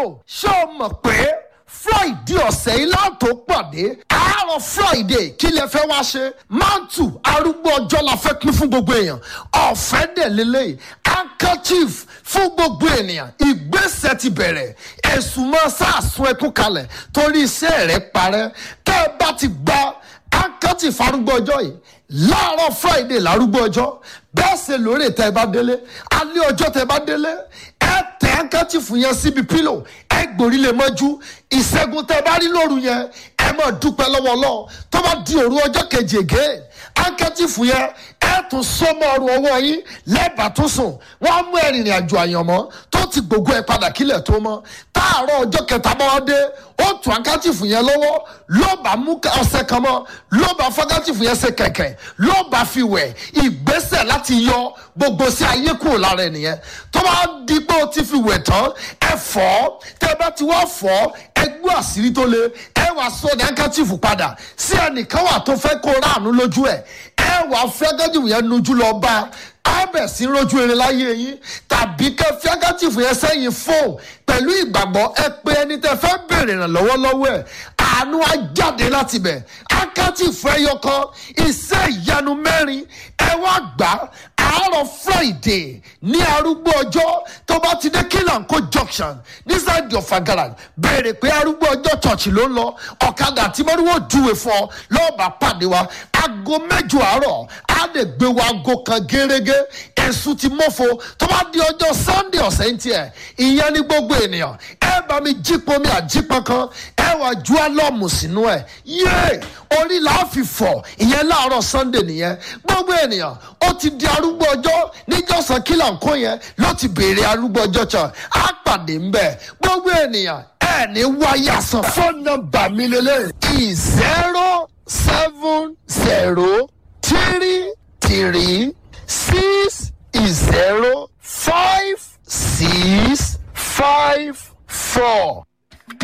o ṣé o mọ̀ pé friday ọ̀sẹ̀ yìí láǹtó pàdé àárọ̀ friday kí lè fẹ́ wá ṣe mantu arúgbó ọjọ́ la fẹ́ pín fún gbogbo èèyàn ọ̀fẹ́ dẹ̀ lélẹ́yìí handkerchief fún gbogbo ènìyàn ìgbésẹ̀ ti bẹ̀rẹ̀ ẹ̀sùn mọ́ sàásùn ẹkún kalẹ̀ torí iṣẹ́ rẹ̀ parẹ́ tẹ́ ẹ bá ti gba handkerchief arúgbó ọjọ́ yìí láàárọ̀ friday lárúgbó ọjọ́ bẹ́ẹ̀ ṣe lórí tẹ́ ẹ bá délé alẹ́ ọjọ́ tẹ́ ẹ bá délé ẹ tẹ handkerchief yẹn síbi pílò ẹ gbòrí lè mọ́jú ìṣẹ́gun tẹ́ ẹ bá rí lóru yẹn ẹ máa dúpẹ́ lọ́wọ́ Ọlọ́run tó bá di òru ọjọ́ kejì ègé handkerchief yẹn ẹ tún sọmọ ọrùn ọwọ́ yín lẹ́bàá tó sùn wọ́n á mú ẹ̀rìnrìn àjò àyànmọ́ tó ti gbogbo ẹ̀ padà kílẹ̀ tó mọ́ táàárọ̀ ọjọ́ kẹta bá wá dé ó tún handkerchief yẹn lọ́wọ́ ló bá mú ọṣẹ kan mọ́ ló bá handkerchief yẹn ṣe kẹ̀kẹ́ ló bá fi wẹ̀ ìgbésẹ̀ láti yọ gbogbo sí ayé kúrò lára ẹnìyẹn tó bá di pé o ti fi wẹ̀ tán ẹ fọ́ tẹ bá ti wá fọ́ ẹ gbọ́ àṣírí tó le ẹ wàá sọ ní handkerchief padà sí ẹnìkan wà tó fẹ́ kó ráàánú lójú ẹ̀ ẹ wàá fẹ́ handkerchief yẹn nujú lọ bá abẹ sí rojú eré láyé yín tàbí kẹ fi handkerchief yẹn sẹ́yìn fóun pẹ̀lú ìgbàgbọ́ ẹ pé ẹni tẹ fẹ́ bèrè ìrànlọ́wọ́ lọ́wọ́ ẹ̀ àánú á jáde láti bẹ̀ handkerchief ẹyọ kan iṣẹ́ ìyanu mẹ́rin ẹ wá gbà àárọ̀ friday ní arúgbó ọjọ́ tó bá ti dé kílànkó junction nísàdì ọ̀fà garage béèrè pé arúgbó ọjọ́ church ló ń lọ ọ̀kadà àti mọ́rúwó júwe fún ọ lọ́ọ̀bà pàdé wa aago mẹ́jọ àárọ̀ á lè gbé wa aago kan gẹ́rẹ́gẹ́ ẹ̀sùn ti mọ́fo tó bá di ọjọ́ sunday ọ̀sẹ̀ ń tiẹ̀ ìyẹn ní gbogbo ènìyàn ẹ bá mi jípọn mi àjípọn kan ẹ wà ju álọ́ọ̀mù sínú ẹ̀ yéé orí là á fi fọ̀ ìyẹn láàárọ̀ sunday nìyẹn gbogbo ènìyàn ó ti di arúgbó ọjọ́ níjọ́sán kílà ńkó yẹn ló ti béèrè arúgbó ọjọ́ kan á pàdé ńbẹ̀ gbogbo ènìyàn ẹ ní wáyà sàn. fóònù nọ́mbà mi lélẹ̀ zero seven zero three three six zero five six five four